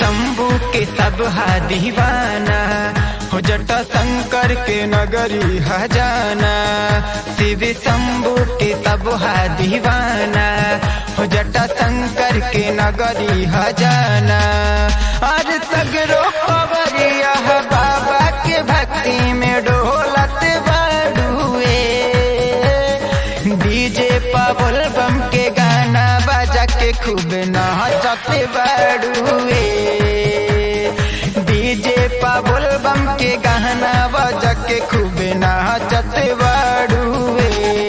शंभू के सब हा दीवाना हो जटा शंकर के नगरी हजाना शिव शंभू के सब हा दीवाना हो जटा शंकर के नगरी हजाना और सगरो खबरिया बाबा के भक्ति में डोलत बड़ुए डीजे पबल बम के गाना बजा के खूब नाचत बड़ुए डीजे पबल बम के गाना बजा के खूब नाचत बड़ुए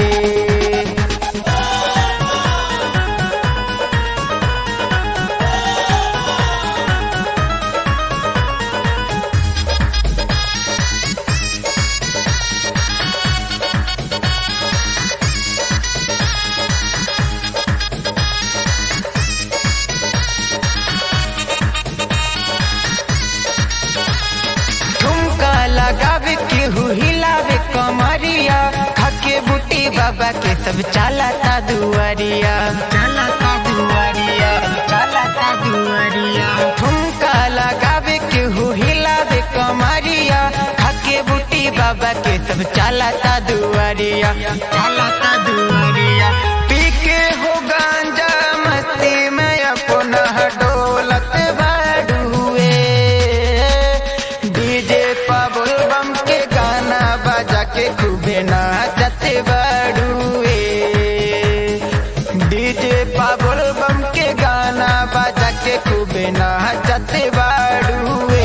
ठुमका लगावे केहू हिलावे कमरिया खाके बुटी बाबा के सब चालाता दुआरिया चालाता दुआरिया चालाता दुआरिया ठुमका लगावे केहू हिलावे कमरिया खाके बुटी बाबा के सब चालाता दुआरिया चालाता दुआरिया पी के हो गांजा मस्ती में अपना डोलत बाडुए डीजे पबुल बम के गाना बजा के खूबे नाचत बड़ुए डीजे पबुल बम के गाना बजा के खूबे नाचत बड़ुए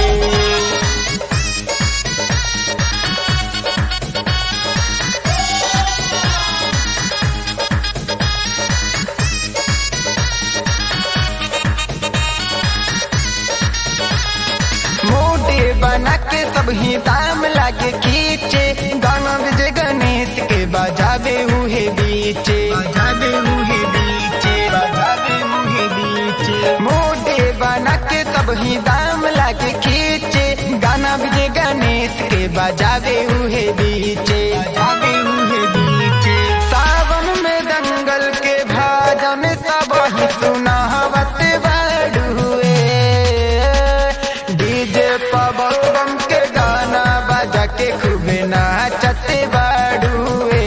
मोटे बना के सब ही दाम लागे खींचे गाना विजय गणेश के बजावे हुए बीचे बजावे हुए बीचे बजावे हुए बीचे मोटे बना के सब ही दाम लागे खींचे गाना विजय गणेश के बजावे हुए बीचे बजावे हुए बीचे सावन में दंगल के भाजन सब ही सुनावत बड़ुए डीजे पबल बम के गाना बजा के खूब नाचत बड़ुए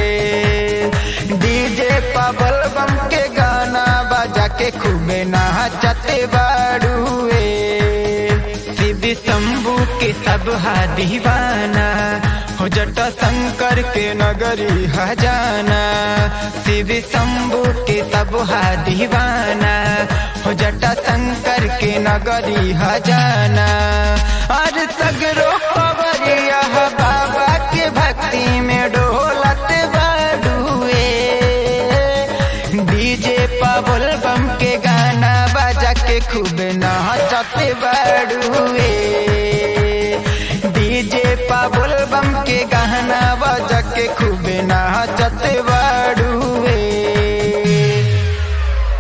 डीजे पबल बम के गाना बजा के खूब नाचत बड़ुए शिव शंभू के सब हा दीवाना हो जटा शंकर के नगरी हजाना शिव शंभू के सब हा दीवाना हो जटा शंकर के नगरी हजाना और सगरो खबरिया बाबा के भक्ति में डोलत बड़ुए डीजे पबुल बम के गाना बजा के खूब नाचत बड़ुए डीजे पबुल बम के गाना